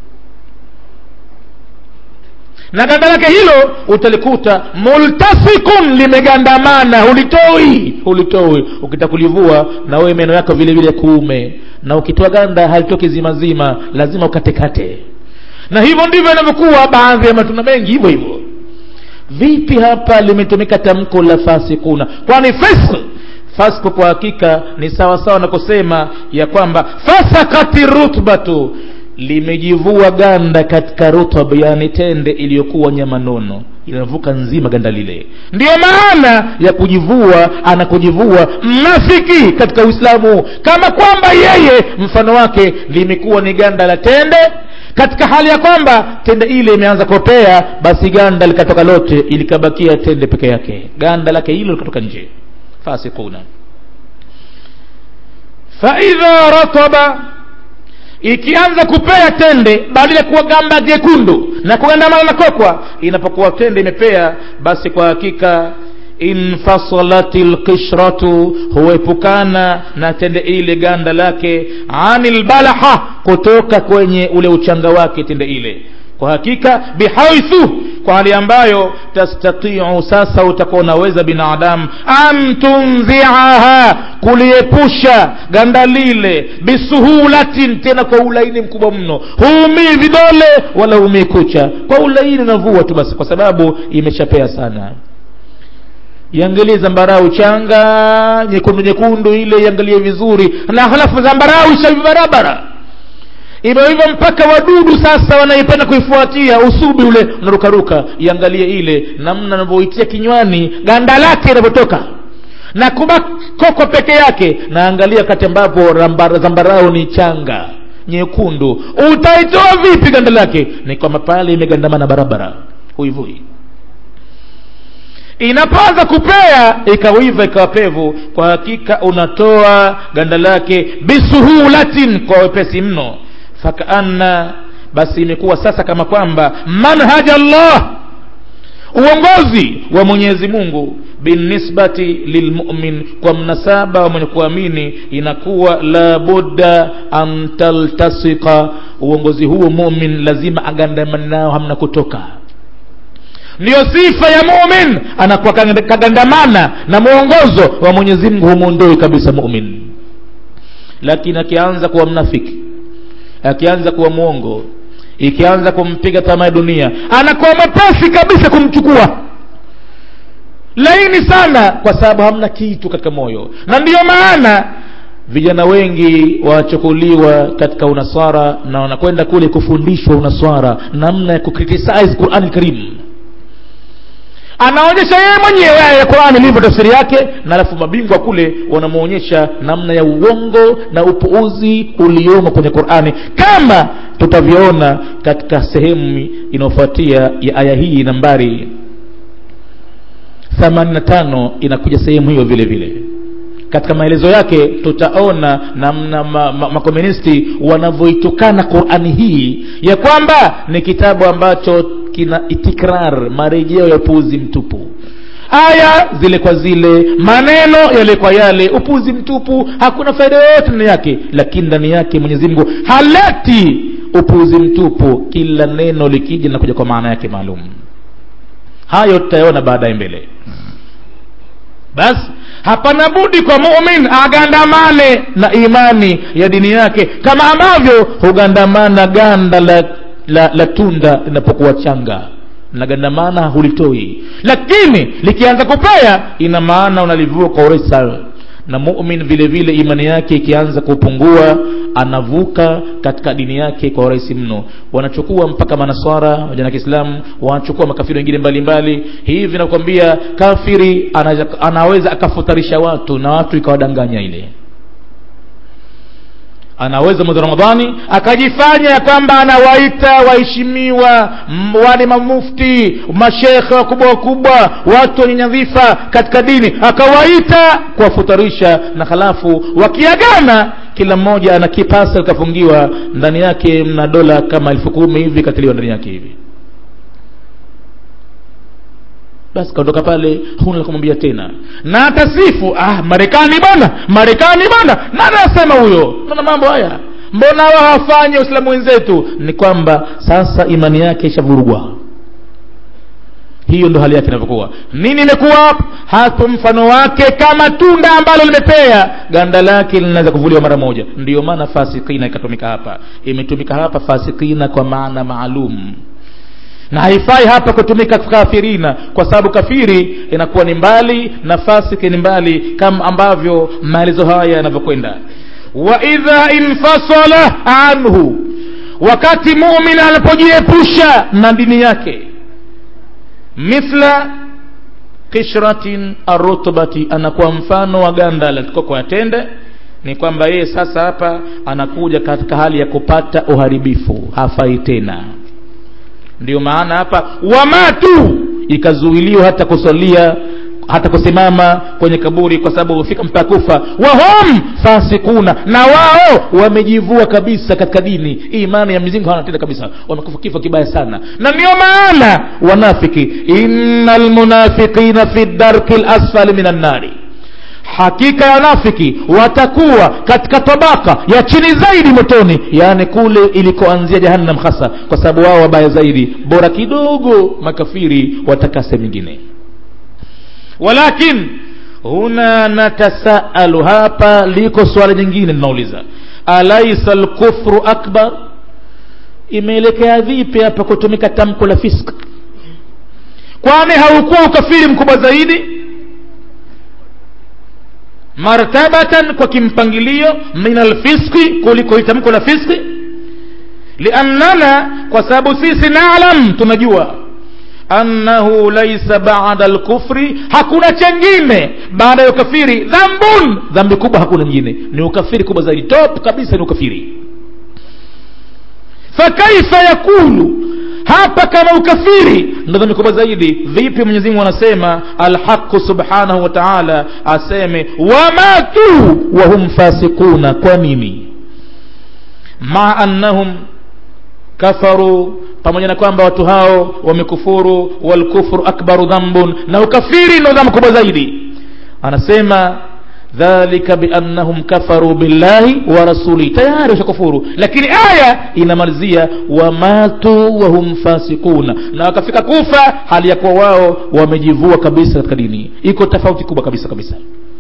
na ganda lake hilo utalikuta multasikun limegandamana hulitoi hulitoi ukitaka kulivua na wewe meno yako vile vile kuume na ukitoa ganda halitoki zima zima lazima ukatekate na hivyo ndivyo inavyokuwa baadhi ya matunda mengi hivyo hivyo vipi hapa limetumika tamko la fasikuna kwani fisq fasq kwa hakika ni sawa sawa na kusema ya kwamba fasakati rutbatu limejivua ganda katika rutab yani tende iliyokuwa nyama nono inavuka nzima ganda lile ndiyo maana ya kujivua anakujivua mnafiki katika uislamu kama kwamba yeye mfano wake limekuwa ni ganda la tende katika hali ya kwamba tende ile imeanza kopea basi ganda likatoka lote ilikabakia tende peke yake ganda lake hilo likatoka nje fasikuna faidha rataba ikianza kupea tende badala ya kuwa gamba jekundu na kugandamana na kokwa inapokuwa tende imepea basi kwa hakika infasalat lqishratu huepukana na tende ile ganda lake ani lbalaha kutoka kwenye ule uchanga wake tende ile kwa hakika bihaithu kwa hali ambayo tastatiu sasa utakuwa unaweza binadamu an tunziaha kuliepusha ganda lile bisuhulatin tena kwa ulaini mkubwa mno huumii vidole wala huumii kucha kwa ulaini unavua tu basi kwa sababu imeshapea sana iangalie zambarau changa nyekundu nyekundu ile iangalie vizuri na halafu zambarau ishavi barabara imeiva mpaka wadudu sasa wanaipenda kuifuatia usubi ule unarukaruka iangalie ile namna anavyoitia kinywani ganda lake inavyotoka na kuba koko peke yake na angalia kati ambapo zambarau ni changa nyekundu utaitoa vipi ganda lake ni kwamba pale imegandamana barabara huivui inapoanza kupea ikawiva ikawa pevu kwa hakika unatoa ganda lake bisuhulatin kwa wepesi mno fakaanna basi imekuwa sasa kama kwamba manhaj allah uongozi wa mwenyezi mungu binisbati lilmumin kwa mnasaba wa mwenye kuamini inakuwa la budda an taltasika uongozi huo mumin lazima agandamani nao hamna kutoka ndiyo sifa ya mumin anakuwa kagandamana na mwongozo wa mwenyezi mungu humwondoi kabisa mumin lakini akianza kuwa mnafiki akianza kuwa mwongo ikianza kumpiga tamaa ya dunia anakuwa mwepesi kabisa kumchukua laini sana kwa sababu hamna kitu katika moyo na ndiyo maana vijana wengi wachukuliwa katika unaswara na wanakwenda kule kufundishwa unaswara namna ya kukritisize qurani karim anaonyesha yeye mwenyewe aya ya qurani ilivyo tafsiri yake na alafu mabingwa kule wanamwonyesha namna ya uongo na upuuzi uliomo kwenye qurani kama tutavyoona katika sehemu inayofuatia ya aya hii nambari 85 inakuja sehemu hiyo vile vile katika maelezo yake tutaona namna makomunisti ma, ma wanavyoitukana qurani hii ya kwamba ni kitabu ambacho kina itikrar marejeo ya upuuzi mtupu aya zile kwa zile maneno yale kwa yale upuzi mtupu hakuna faida yoyote ndani yake lakini ndani yake mwenyezi mungu haleti upuzi mtupu kila neno likija linakuja kwa maana yake maalum hayo tutayaona baadaye mbele basi hapana budi kwa mumin agandamane na imani ya dini yake kama ambavyo hugandamana ganda la, la, la tunda linapokuwa changa nagandamana hulitoi lakini likianza kupea ina maana unalivua kwa urahisi sana na mumin vile vile imani yake ikianza kupungua anavuka katika dini yake kwa urahisi mno wanachukua mpaka manaswara vijana kiislamu wanachukua makafiri wengine mbalimbali hivi nakwambia kafiri anaweza, anaweza akafutarisha watu na watu ikawadanganya ile anaweza mwezi wa ramadhani akajifanya ya kwamba anawaita waheshimiwa m- wale mamufti mashekhe wakubwa wakubwa watu wenye nyadhifa katika dini akawaita kuwafutarisha na halafu wakiagana kila mmoja ana kipasa likafungiwa ndani yake mna dola kama elfu kumi hivi katiliwa ndani yake hivi basi kaondoka pale huna la kumwambia tena na atasifu ah marekani bwana marekani bwana nani anasema huyo naona mambo haya mbona wao hawafanyi waislamu wenzetu ni kwamba sasa imani yake ishavurugwa hiyo ndo hali yake inavyokuwa nini imekuwa hapo hapo mfano wake kama tunda ambalo limepea ganda lake linaweza kuvuliwa mara moja ndiyo maana fasikina ikatumika hapa imetumika hapa fasikina kwa maana maalum na haifai hapa kutumika kafirina kwa sababu kafiri inakuwa ni mbali na fasiki ni mbali kama ambavyo maelezo haya yanavyokwenda wa idha infasala anhu wakati mumin anapojiepusha na dini yake mithla kishratin arutbati anakuwa mfano wa ganda la koko ya tende ni kwamba yeye sasa hapa anakuja katika hali ya kupata uharibifu hafai tena ndio maana hapa wamatu ikazuiliwa hata kusalia hata kusimama kwenye kaburi kwa sababu hufika mpaka kufa wahum fasikuna na wao wamejivua kabisa katika dini imani ya mizingo hawana tena kabisa wamekufa kifo kibaya sana na ndio maana wanafiki inna lmunafiqina fi darki lasfali min annari hakika ya wanafiki watakuwa katika tabaka ya chini zaidi motoni yaani kule ilikoanzia jahannam hasa kwa sababu wao wabaya zaidi bora kidogo makafiri wataka sehemu nyingine walakin huna natasaalu hapa liko swala jingine linauliza alaisa lkufru akbar imeelekea vipi hapa kutumika tamko la fisk kwani haukuwa ukafiri mkubwa zaidi martabatan kwa kimpangilio min alfiski kuliko tamko la fiski liannana kwa sababu sisi nalam tunajua annahu laisa bada lkufri hakuna chengine baada ya ukafiri dhambun dhambi kubwa hakuna nyingine ni ukafiri kubwa zaidi top kabisa ni ukafiri fakaifa yakulu hapa kama ukafiri ndo dhambi kubwa zaidi vipi mwenyezi mungu anasema alhaqu subhanahu wa taala aseme wamatu wahum fasikuna kwa nini maa annahum kafaru pamoja na kwamba watu hao wamekufuru walkufru akbaru dhambun na ukafiri ndo dhambi kubwa zaidi anasema dhalika biannahum kafaru billahi wa rasulihi tayari washakufuru lakini aya inamalizia wamatu wahum fasikuna na wakafika kufa hali ya kuwa wao wamejivua kabisa katika dini iko tofauti kubwa kabisa kabisa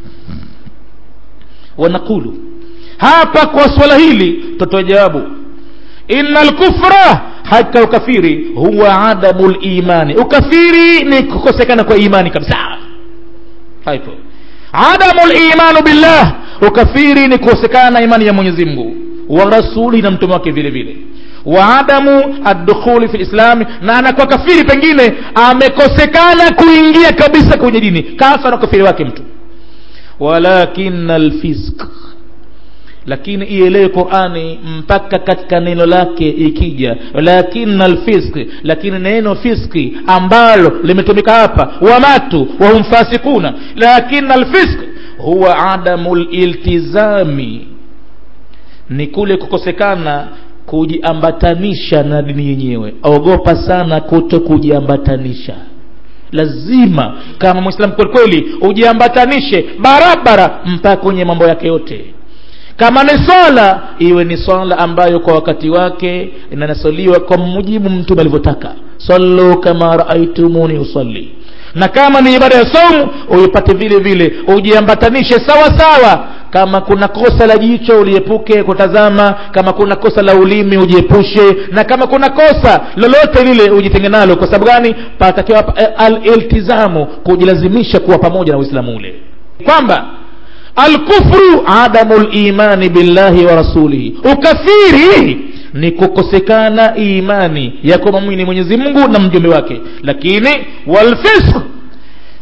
wanaqulu hapa kwa swala hili tutoe jawabu ina lkufra hata ukafiri huwa adamu limani ukafiri ni kukosekana kwa imani kabisa haipo adamu limanu billah ukafiri ni kukosekana imani ya mwenyezi mungu wa rasuli na mtume wake vile vile wa adamu addukhuli fi lislami na anakuwa kafiri pengine amekosekana kuingia kabisa kwenye dini kafa na ukafiri wake mtu walakina lfisk lakini ielewe qurani mpaka katika neno lake ikija lakina lfiski lakini neno fiski ambalo limetumika hapa wamatu wahum fasikuna lakina lfisk huwa adamu liltizami ni kule kukosekana kujiambatanisha na dini yenyewe ogopa sana kuto kujiambatanisha lazima kama mwislamu kwelikweli ujiambatanishe barabara mpaka kwenye mambo yake yote kama ni swala iwe ni swala ambayo kwa wakati wake inanasaliwa kwa mujibu mtume alivyotaka sallu kama raaitumuni usalli na kama ni ibada ya saumu uipate vile vile ujiambatanishe sawa sawa kama kuna kosa la jicho uliepuke kutazama kama kuna kosa la ulimi ujiepushe na kama kuna kosa lolote lile ujitenge nalo kwa sababu gani patakiwa aliltizamu kujilazimisha kuwa pamoja na uislamu ule kwamba alkufru adamu limani billahi wa rasulihi ukafiri ni kukosekana imani ya kumwamini mwenyezi mungu na mjumbe wake lakini walfisq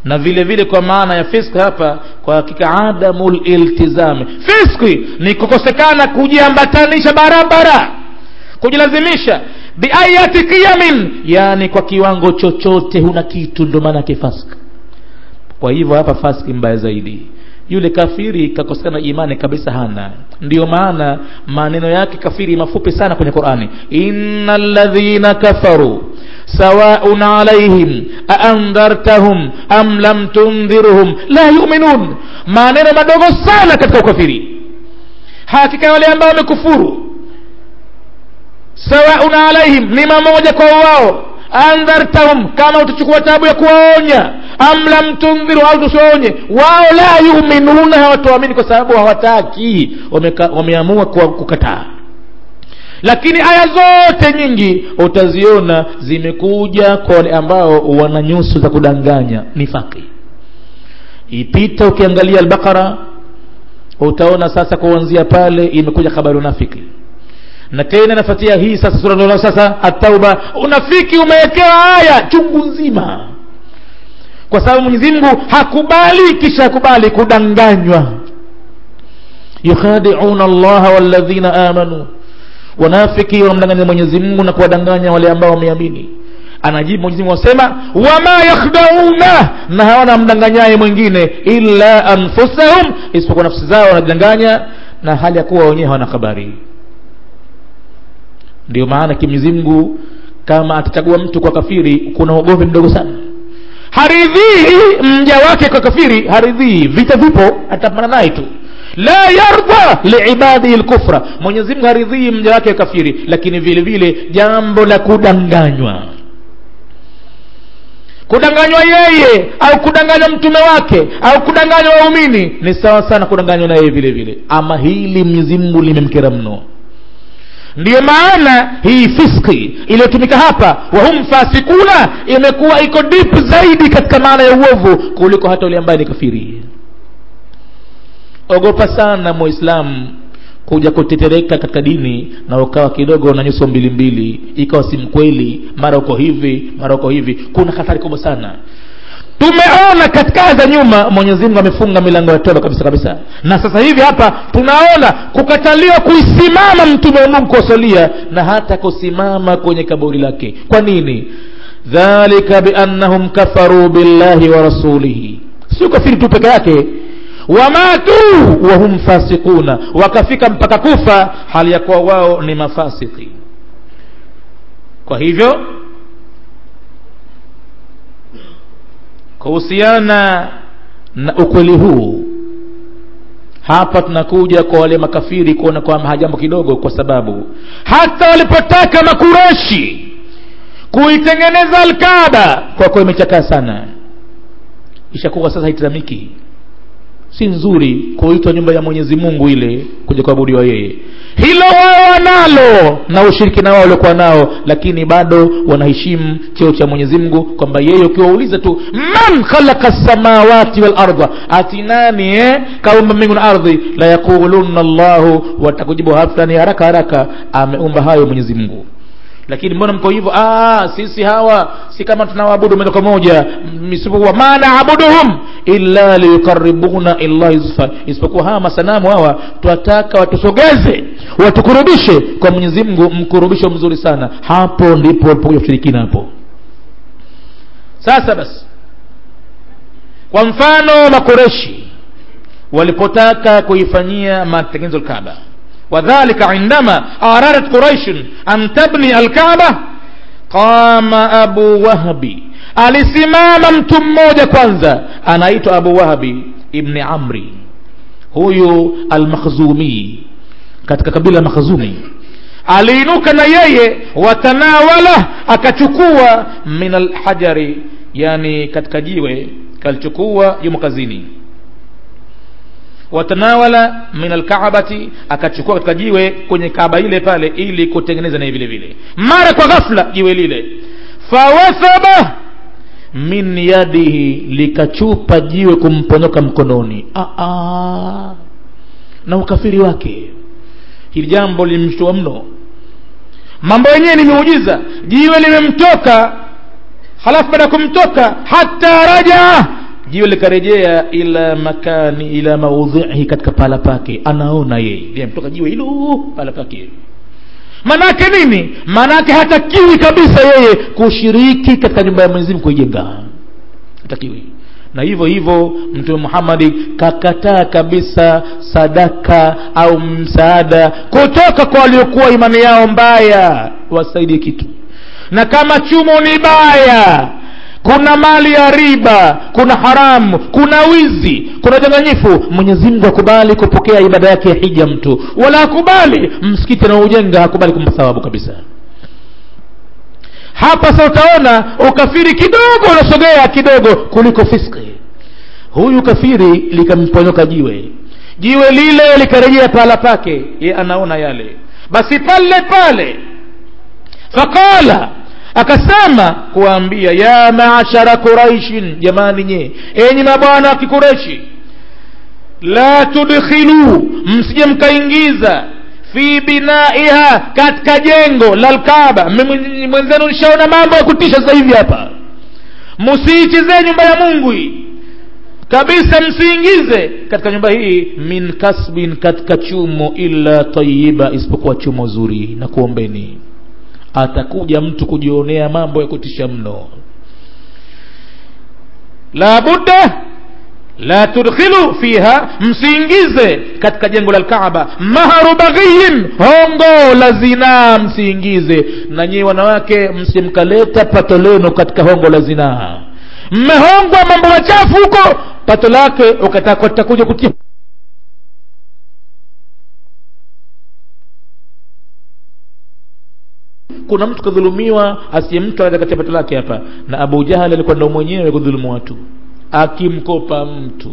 na vile vile kwa maana ya fiski hapa kwa hakika adamu liltizami fiski ni kukosekana kujiambatanisha barabara kujilazimisha biayati qiyamin yani kwa kiwango chochote huna kitu ndo maana yake fask kwa hivyo hapa faski mbaya zaidi yule kafiri kakosekana imani kabisa hana ndiyo maana maneno yake kafiri mafupi sana kwenye qurani inna ladhina kafaru sawaun alaihim aandhartahum am lam tundhirhum la yuminun maneno madogo sana katika ukafiri hakika wale ambao wamekufuru sawaun alaihim ni mamoja kwa wao andhartahum kama utachukua tabu ya kuwaonya am lam tundhiru au tusiwaonye wao la yuminuna hawatoamini kwa sababu hawataki wameamua kukataa lakini aya zote nyingi utaziona zimekuja kwa wale ambao wana nyuso za kudanganya nifaki ipita ukiangalia albaqara utaona sasa kuanzia pale imekuja habari unafiki na tena inafuatia hii sasa sura ndio sasa atauba unafiki umewekewa aya chungu nzima kwa sababu mwenyezi mungu hakubali kisha hakubali kudanganywa yukhadiuna allaha walladhina amanu wanafiki wanamdanganya mwenyezi mungu na kuwadanganya wale ambao wameamini anajibu mwenyezi mungu asema wama yakhdauna na hawana mdanganyaye mwingine illa anfusahum isipokuwa nafsi zao wanajidanganya na hali ya kuwa wenyewe hawana habari ndio maana kimwenyezi mungu kama atachagua mtu kwa kafiri kuna ugomvi mdogo sana haridhii mja wake kwa kafiri haridhii vita vipo atapambana naye tu la yarda liibadihi lkufra mwenyezi mungu haridhii mja wake kafiri lakini vile vile jambo la kudanganywa kudanganywa yeye au kudanganywa mtume wake au kudanganywa waumini ni sawa sana kudanganywa na yeye vile vile ama hili mwenyezi mungu limemkera mno ndiyo maana hii fiski iliyotumika hapa wahum fasikuna imekuwa iko deep zaidi katika maana ya uovu kuliko hata ule ambaye ni kafiri ogopa sana muislamu kuja kutetereka katika dini na ukawa kidogo na nyuso mbili mbili ikawa si mkweli mara uko hivi mara uko hivi kuna hatari kubwa sana tumeona katika aya za nyuma mwenyezi mungu amefunga milango ya toba kabisa kabisa na sasa hivi hapa tunaona kukataliwa kuisimama mtume wa mungu kuwasalia na hata kusimama kwenye kaburi lake kwa nini dhalika biannahum kafaruu billahi wa rasulihi sio kafiri tu peke yake wamatu wahum fasikuna wakafika mpaka kufa hali ya kuwa wao ni mafasiki kwa hivyo kuhusiana na ukweli huu hapa tunakuja kwa wale makafiri kuona kwamba hajambo kidogo kwa sababu hata walipotaka makureshi kuitengeneza alkaba kwa kuwa imechakaa sana ishakuwa sasa haitazamiki si nzuri kuitwa nyumba ya mwenyezi mungu ile kuja kuabudiwa yeye hilo wao wanalo na ushirikina wao waliokuwa nao lakini bado wanaheshimu cheo cha mwenyezi mungu kwamba yeye ukiwauliza tu man khalaqa samawati walarda ati nani eh? kaumba mbingu na ardhi la yaquluna llahu watakujibu hafulani haraka haraka ameumba hayo mwenyezi mungu lakini mbona mko hivyo ah, sisi hawa si kama tunawaabudu moja kwa moja isipokuwa ma naabuduhum illa liyukaribuna illahi zulfa isipokuwa hawa masanamu hawa twataka watusogeze watukurubishe kwa mwenyezi mungu mkurubisho mzuri sana hapo ndipo walipokuja ushirikina hapo sasa basi kwa mfano makoreshi walipotaka kuifanyia matengenezo lkaba وذلك عندما أرادت قريش أن تبني الكعبة قام أبو وهب alisimama mtu mmoja kwanza anaitwa abu wahabi ibni amri huyu almakhzumi katika kabila la makhzumi aliinuka na yeye watanawala akachukua min alhajari yani katika jiwe kalichukua yumo kazini watanawala min alkaabati akachukua katika jiwe kwenye kaaba ile pale ili kutengeneza naye vile vile mara kwa ghafla jiwe lile fawathaba min yadihi likachupa jiwe kumponyoka mkononi Aa, na ukafiri wake hili jambo limshtua mno mambo yenyewe ni miujiza jiwe limemtoka halafu baada ya kumtoka hata raja jiwe likarejea ila makani ila maudhihi katika pahala pake anaona yeye limetoka jiwe hilo pahala pake manake nini manake hatakiwi kabisa yeye kushiriki katika nyumba ya mwenyezi mungu kuijenga hatakiwi na hivyo hivyo mtume muhammadi kakataa kabisa sadaka au msaada kutoka kwa waliokuwa imani yao mbaya wasaidie kitu na kama chumo ni baya kuna mali ya riba kuna haramu kuna wizi kuna udanganyifu mwenyezi mungu akubali kupokea ibada yake ya hija mtu wala akubali msikiti anaoujenga akubali kumpa thawabu kabisa hapa sa utaona ukafiri kidogo unasogea kidogo kuliko fiski huyu kafiri likamponyoka jiwe jiwe lile likarejea pahala pake ye anaona yale basi pale pale faqala akasema kuwaambia ya maashara quraishin jamani nye enyi mabwana wa kikureshi la tudkhilu msije mkaingiza fi binaiha katika jengo la lkaba mwenzenu nishaona mambo ya kutisha sasa hivi hapa msiichezee nyumba ya mungu hii kabisa msiingize katika nyumba hii min kasbin katika chumo illa tayiba isipokuwa chumo zuri na kuombeni atakuja mtu kujionea mambo ya kutisha mno la budda la tudkhilu fiha msiingize katika jengo la lkaaba maharu baghiyin hongo la zinaa msiingize na nyie wanawake msimkaleta pato lenu katika hongo la zinaa mmehongwa mambo machafu huko pato lake ukatakuja kutia kuna mtu kadhulumiwa asiye mtu katia pato lake hapa na abu jahali alikuwa ndo mwenyewe kudhulumu watu akimkopa mtu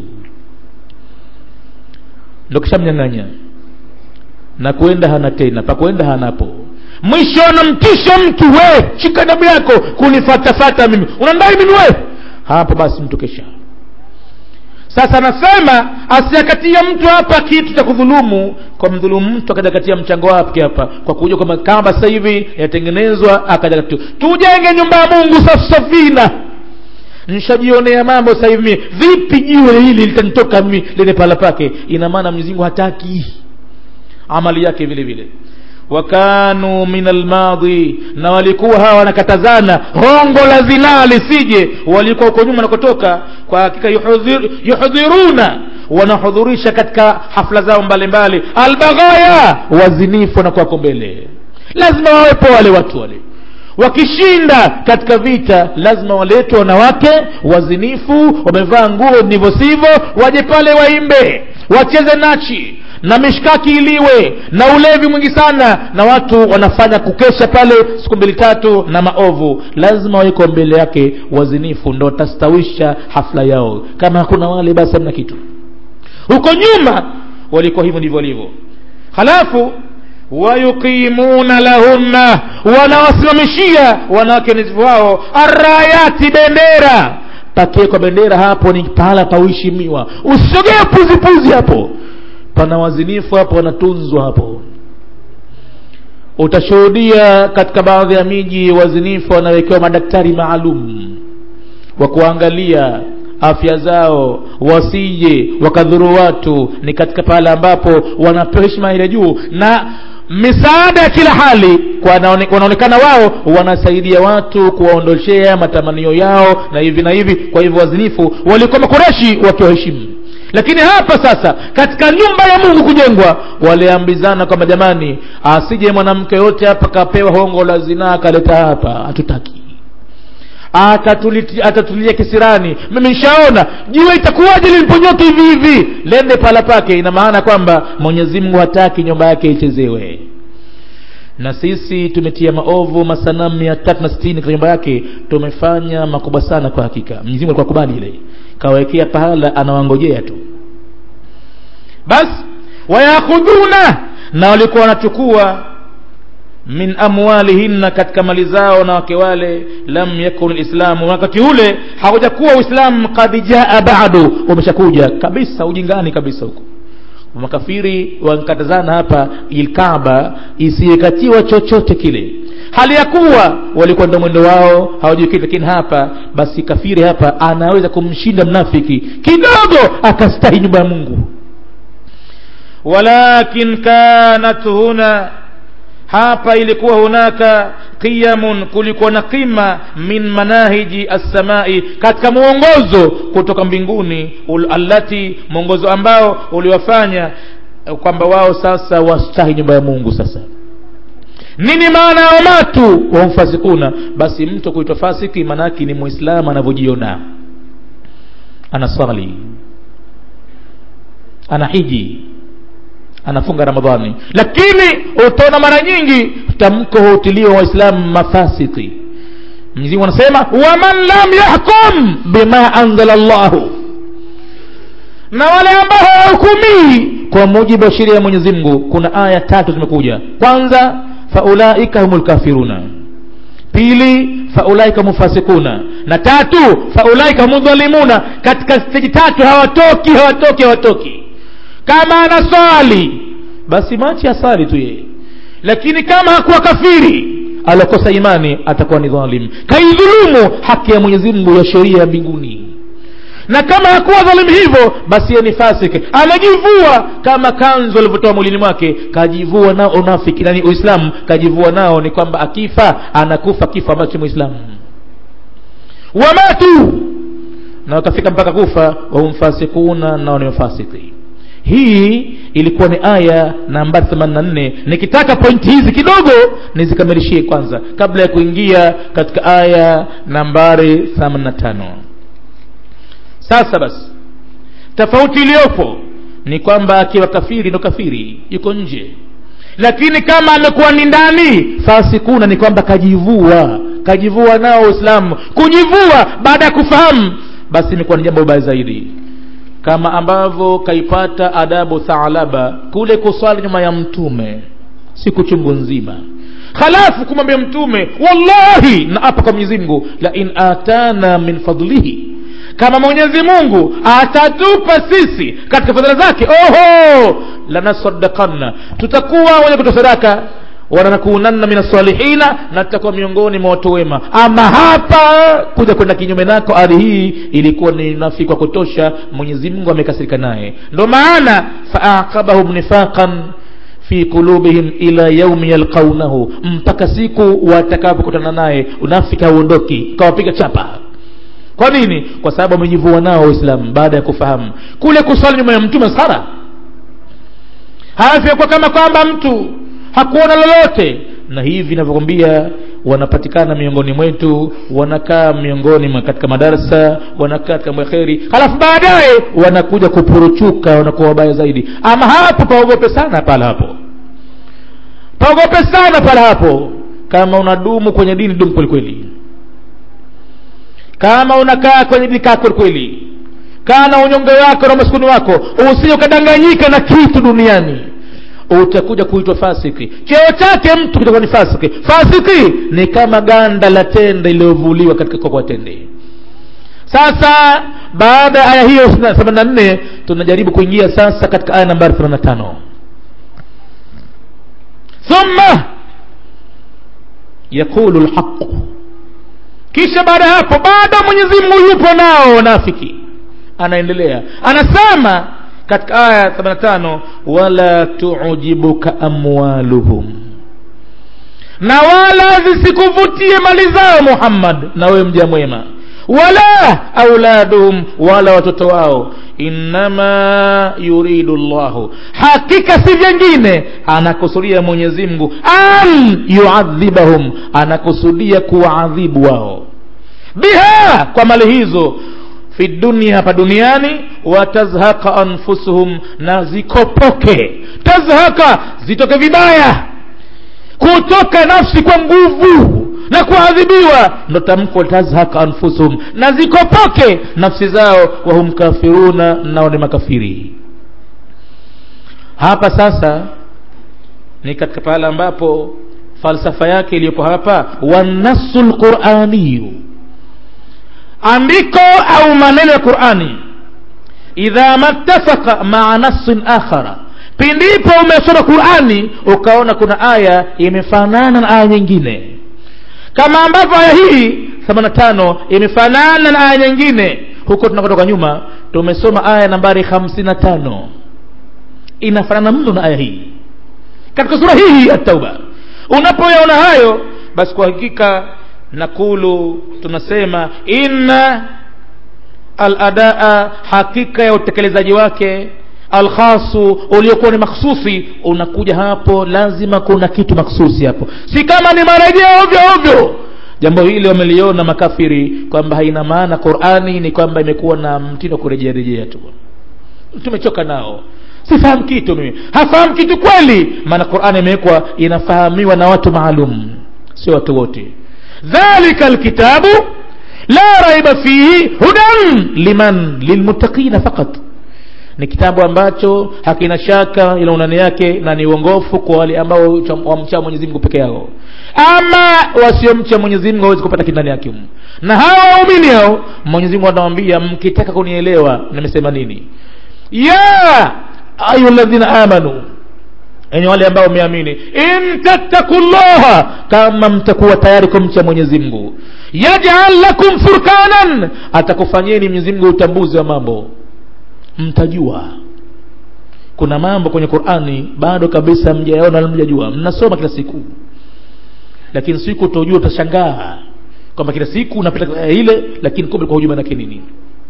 ndo kishamnyang'anya na kuenda hana tena pakuenda hanapo mwisho anamtisha mtu we shika damu yako kunifatafata mimi unandai mimi we hapo basi mtu kesha sasa anasema asiakatia mtu hapa kitu cha kudhulumu kwa mdhulumu mtu akajakatia mchango wake hapa kwa kuja kwamba kama sasa hivi yatengenezwa akajakatia tujenge nyumba ya mungu safina nishajionea mambo sasa hivi vipi jiwe hili litanitoka mimi lene pahala pake ina maana mwenyezi mungu hataki amali yake vile vile wakanu min almadhi na walikuwa hawa wanakatazana hongo la zinaa lisije walikuwa huko nyuma nakotoka kwa hakika yuhudhir, yuhudhiruna wanahudhurisha katika hafla zao mbalimbali albaghaya wazinifu na kwako mbele lazima wawepo wale watu wale wakishinda katika vita lazima waletwe wanawake wazinifu wamevaa nguo ndivyo sivyo waje pale waimbe wacheze nachi na mishkaki iliwe na ulevi mwingi sana na watu wanafanya kukesha pale siku mbili tatu na maovu lazima waweko mbele yake wazinifu ndo watastawisha hafla yao kama hakuna wale basi hamna kitu huko nyuma walikuwa hivyo ndivyo walivyo halafu wayuqimuna lahunna wanawasimamishia wanawake nizifu wao arayati bendera pakie kwa bendera hapo ni pahala pauheshimiwa usisogee puzipuzi hapo pana wazinifu hapo wanatunzwa hapo utashuhudia katika baadhi ya miji wazinifu wanawekewa madaktari maalum wa kuangalia afya zao wasije wakadhuru watu ni katika pale ambapo wanapewa heshima ile juu na misaada ya kila hali kwa wanaonekana wao wanasaidia watu kuwaondoshea matamanio yao na hivi na hivi kwa hivyo wazinifu walikuwa makoreshi wakiwaheshimu lakini hapa sasa katika nyumba ya mungu kujengwa waliambizana kwamba jamani asije mwanamke yote hapa kapewa hongo la zinaa akaleta hapa hatutaki atatulia kisirani mimi nishaona jua itakuwaje liliponyoka hivi hivi lende pala pake ina maana kwamba mwenyezi mungu hataki nyumba yake ichezewe na sisi tumetia maovu masanamu mia tatu na sitini katika nyumba yake tumefanya makubwa sana kwa hakika mwenyezi mungu alikuwa kubali ile kawekea pahala anawangojea tu basi wayakhudhuna na walikuwa wanachukua min amwalihinna katika mali zao na wake wale lam yakun lislamu wakati ule hakujakuwa uislamu kad jaa badu umeshakuja kabisa ujingani kabisa huko makafiri wankatazana hapa ilkaba isiyekatiwa chochote kile hali ya kuwa walikuwa ndo mwendo wao hawajui kitu lakini hapa basi kafiri hapa anaweza kumshinda mnafiki kidogo akastahi nyumba ya mungu walakin kanat huna hapa ilikuwa hunaka qiyamun kulikuwa na qima min manahiji assamai katika mwongozo kutoka mbinguni allati mwongozo ambao uliwafanya kwamba wao sasa wastahi nyumba ya mungu sasa nini maana ya wamatu wamfasikuna basi mtu kuitwa fasiki maanaake ni mwislamu anavyojiona anaswali anahiji anafunga ramadhani lakini utaona mara nyingi tamko hutiliwa waislamu mafasiki mwenyezimungu anasema waman lam yahkum bima anzala llahu na wale ambao hawahukumii kwa mujibu wa sheria ya mwenyezi mungu kuna aya tatu zimekuja kwanza faulaika humu lkafiruna pili faulaika mufasikuna na tatu faulaika humu dhalimuna katika steji tatu hawatoki hawatoki hawatoki kama anaswali basi machi asali tu yeye lakini kama hakuwa kafiri alokosa imani atakuwa ni dhalim kaidhulumu haki ya mwenyezi mungu ya sheria ya mbinguni na kama hakuwa dhalimu hivyo basi yeye ni fasik amejivua kama kanzu alivyotoa mwilini mwake kajivua nao unafiki nani uislamu kajivua nao ni kwamba akifa anakufa kifo ambacho muislamu wamatu na wakafika mpaka kufa wahumfasikuna nao ni mafasiki hii ilikuwa ni aya nambari 84 nikitaka pointi hizi kidogo nizikamilishie kwanza kabla ya kuingia katika aya nambari 85 sasa basi tofauti iliyopo ni kwamba akiwa kafiri ndo kafiri yuko nje lakini kama amekuwa ni ndani fasikuna ni kwamba kajivua kajivua nao uislamu kujivua baada ya kufahamu basi imekuwa ni jambo baya zaidi kama ambavyo kaipata adabu thalaba kule kuswali nyuma ya mtume siku chungu nzima halafu kumwambia mtume wallahi na apa kwa mwenyezi mungu la in atana min fadlihi kama mwenyezi mungu atatupa sisi katika fadhila zake oho lanasaddakanna tutakuwa wenye kutoa sadaka wananakunanna min salihina na tutakuwa miongoni mwa watu wema ama hapa kuja kwenda kinyume nako ardhi hii ilikuwa ni nafiki kwa kutosha mwenyezi mungu amekasirika naye ndo maana faaqabahum nifaqan fi qulubihim ila yaumi yalqaunahu mpaka siku watakapokutana naye unafiki hauondoki kawapiga chapa kwa nini kwa sababu amejivua nao waislamu baada ya kufahamu kule kuswali nyuma ya mtume sara halafu yakuwa kama kwamba mtu hakuona lolote na hivi navyokwambia wanapatikana miongoni mwetu wanakaa miongoni mwa katika madarasa wanakaa katika mwekheri halafu baadaye wanakuja kupuruchuka wanakuwa wabaya zaidi ama hapo paogope sana pala hapo paogope sana pala hapo kama unadumu kwenye dini dumu kwelikweli kama unakaa kwenye dini kaa kwelikweli kaa na unyonge wako na umaskuni wako usije ukadanganyika na kitu duniani utakuja kuitwa fasiki cheo chake mtu kitakuwa ni fasiki fasiki ni kama ganda la tende iliyovuliwa katika kokwa tende sasa baada ya aya hiyo themanini na nne tunajaribu kuingia sasa katika aya nambari themanini na tano thumma yaqulu lhaqu kisha baada ya hapo baada mwenyezi mungu yupo nao wanafiki anaendelea anasema katika aya 85 wala tuujibuka amwaluhum na wala zisikuvutie mali zao muhammad na wewe mja mwema wala auladuhum wala watoto wao innama yuridu llahu hakika si vyengine anakusudia mwenyezi mungu an yuadhibahum anakusudia kuwaadhibu wao biha kwa mali hizo fi dunia hapa duniani watazhaka anfusuhum na zikopoke tazhaka zitoke vibaya kutoka nafsi kwa nguvu na kuadhibiwa ndo tamko tazhaka anfusuhum na zikopoke nafsi zao wahum kafiruna nao ni makafiri hapa sasa ni katika pahala ambapo falsafa yake iliyopo hapa wanasu lquraniyu andiko au maneno ya qurani idha mattafaka maa nassin akhara pindipo umesoma qurani ukaona kuna aya imefanana na aya nyingine kama ambavyo aya hii 85 imefanana na aya nyingine huko tunakotoka nyuma tumesoma aya nambari 55 inafanana mno na aya hii katika sura hii hii at-tauba unapoyaona hayo basi kwa hakika nakulu tunasema inna aladaa hakika ya utekelezaji wake alkhasu uliokuwa ni makhsusi unakuja hapo lazima kuna kitu makhsusi hapo si kama ni marejeo ovyo ovyo jambo hili wameliona makafiri kwamba haina maana qurani ni kwamba imekuwa na mtindo wa kurejea rejea tu tumechoka nao sifahamu kitu mimi hafahamu kitu kweli maana qurani imewekwa inafahamiwa na watu maalum sio watu wote dhalika alkitabu la raiba fihi hudan liman lilmuttaqina faqat ni kitabu ambacho hakina shaka ila unani yake na ni uongofu kwa wale ambao wamcha Mwenyezi Mungu peke yao ama wasiomcha Mwenyezi Mungu hawezi kupata kindani yake na hawa waumini hao Mwenyezi Mungu anawaambia mkitaka kunielewa nimesema nini ya ayyuhalladhina amanu enye wale ambao wameamini in tattaqullaha kama mtakuwa tayari kumcha Mwenyezi Mungu yaj'al lakum furqanan atakufanyeni Mwenyezi Mungu utambuzi wa mambo mtajua kuna mambo kwenye Qur'ani bado kabisa mjayaona mjajua mnasoma kila siku lakini siku utojua utashangaa kwamba kila siku unapita ile lakini kumbe kwa hujuma nake nini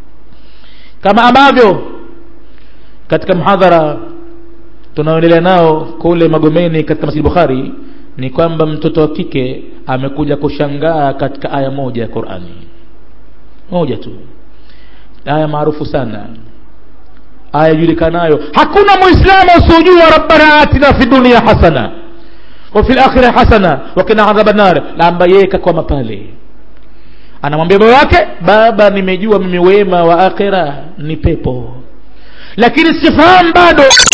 kama ambavyo katika mhadhara tunaoendelea nao kule Magomeni katika Masjid Bukhari ni kwamba mtoto wa kike amekuja kushangaa katika aya moja ya Qur'ani moja tu aya maarufu sana aya julikanayo hakuna muislamu usiojua rabbana atina fi dunia hasana wa fil akhirah hasana wa qina adhaban nar lamba yeye kakwama pale anamwambia baba wake baba nimejua mimi wema wa akhira ni pepo lakini sifahamu bado